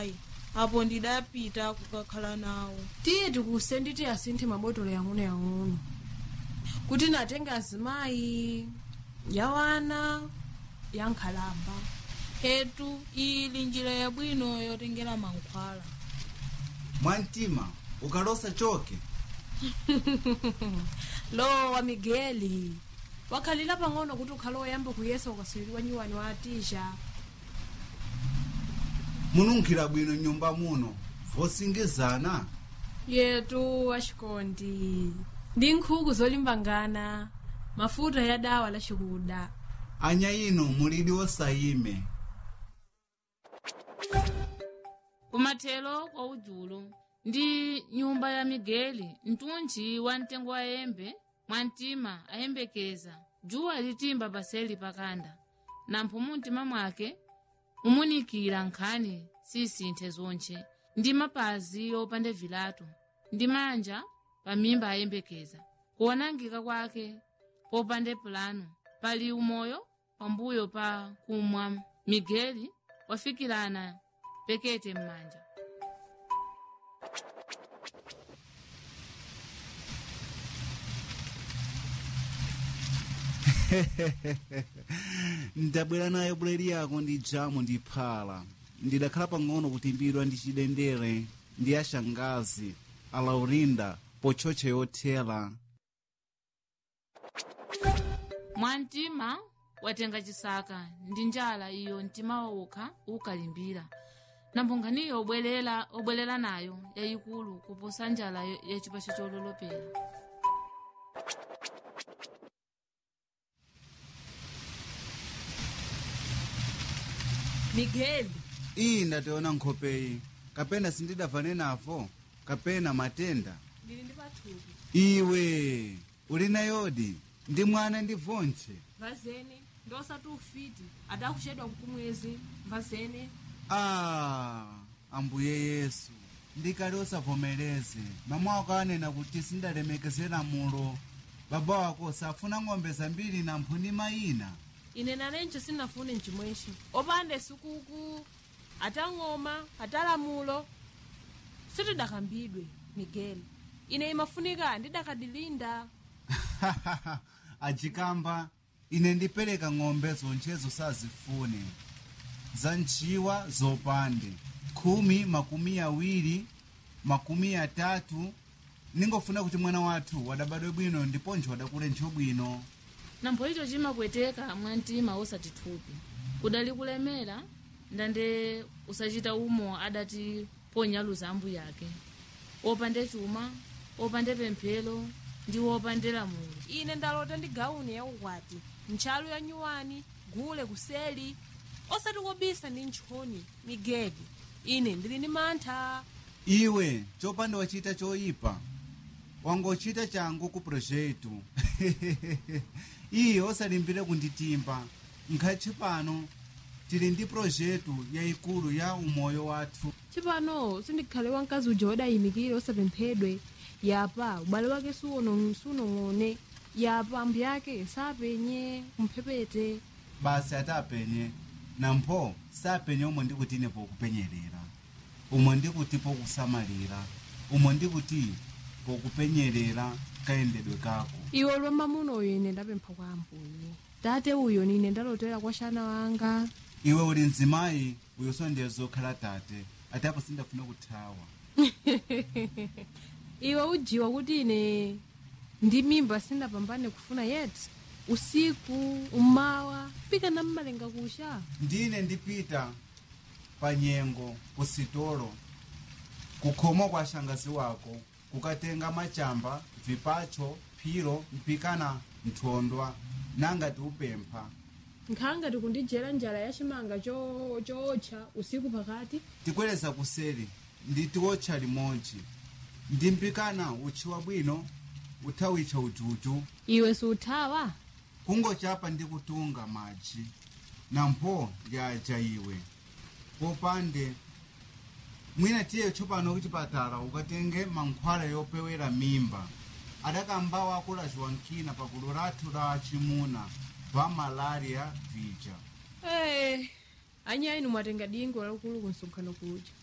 azimayi apo ndidapita kukakhala nawo tiye tikuse nditi asinthe mabotolo yang'onoyang'ono kuti natenge azimayi yawana yankhalamba hetu ili njira yabwino yotengera mankhwala mwamtima ukalosa choke lowa migeli wakhalira pang'ono kuti ukhale woyamba kuyesa ukaswiriwa nyiwani wa atisha mununkhira bwino nyumba muno vosingizana yetu waxikondi ndi nkhuku zolimbangana mafuta ya dawa la xikuda anya ino mulidi wosayime kumathelo kwa udzulo ndi nyumba ya migeli mtunji wa mtengo wa yembe mwamtima ayembekeza dzuwa litimba paseli pakanda nampho mumtima mwake mumunikira nkhani sisinthe zonche ndi mapazi opanda vilato ndi manja pamimba ayembekeza kuonangika kwake popanda pulano pali umoyo pambuyo pa kumwa migeli wafikirana pekete m'manja ndabwera nayo buledi yako ndi jamu ndi phala ndidakhala pang'ono kutimbidwa ndi chidendere ndi ashangazi alaurinda pochocha yothera mwamtima watenga chisaka ndi njala iyo mtima wawukha ukalimbira namphunkhaniyo obwerera obwerera nayo yayikulu kuposa njala ya- ya chipacho chololopera migeli iyi ndationa nkhopeyi kapena sindidavane nafo kapena matenda ndili ndi pathupi iwe uli nayodi ndi mwana ndi vontche vazene ndosati ufiti adakuchedwa kukumwezi vazene ah ambuye yesu ndikali osavomereze mama wako anena kuti sindalemekezera mulo baba wako safuna ng'ombe zambiri na mphuni mayina ine nanencho sinafune mchimwecho opanda sukuku atang'oma atalamulo sitidakambidwe migeli ine imafunika ndidakadilinda ajikamba ine ndipereka ng'ombe zonchezo sazifune za ntchiwa zopande khumi makumi awiri makumi atatu ningofuna kuti mwana wathu wadabadwe bwino ndiponso wadakule ntcho bwino nampho icho chimapweteka mwamtima osati thupi kudali kulemera ndande usachita umo adati ponyaluza ambu yake opande chuma opande pemphero ndi opande lamulo ine ndalota ndi gauni ya ukwati ntchalu ya nyuwani gule kuseli osati kobisa ndi ntchoni migeli ine ndili ndi mantha iwe chopanda wachita choyipa wangochita changu ku projetu iye osalimbire kunditimba nkhathi pano tili ndi projetu yayikulu ya umoyo wathu chipano sindikhale wamkazi uja wadayimikire osapemphedwe yapa ubale wake suono- sunong'one yapa ambu yake sapenye kumphepete basi atapenye nampho sapenye umwe ndikuti ine pokupenyerera umwe ndikuti pokusamalira umwe ndikuti pokupenyerera kayendedwe kako iwe lwamba munoyo ine ndapempha kwa ambuye tate uyo nine ndalotera kwa xana wanga iwe uli mzimayi uyo sondera zokhala tate ati apo sindafuna kuthawa iwe ujiwa kuti ine ndi mimba sindapambane kufuna yeti usiku umawa pika na mmalenga kusha ndine ndipita pa nyengo kusitolo kukhomwa kwa shangazi wako kukatenga machamba vipacho phiro mpikana nthondwa nangati upempha nkhanga tikundijera njala ya chimanga cho- chootcha usiku pakati tikweleza kuseri nditiwotcha limodzi ndimpikana utchiwa bwino uthawitcha ujuju iwe siuthawa kungochapa ndi kutunga madzi nampho lyaja iwe popande mwina tiye tsopano kuchipatala ukatenge mankhwala yopewera mimba adakamba wakulaziwa nkina pakulu lathu la chimuna va malaria vija hey, anyayi mwatenga dingo lakulu kunsonkhano kuja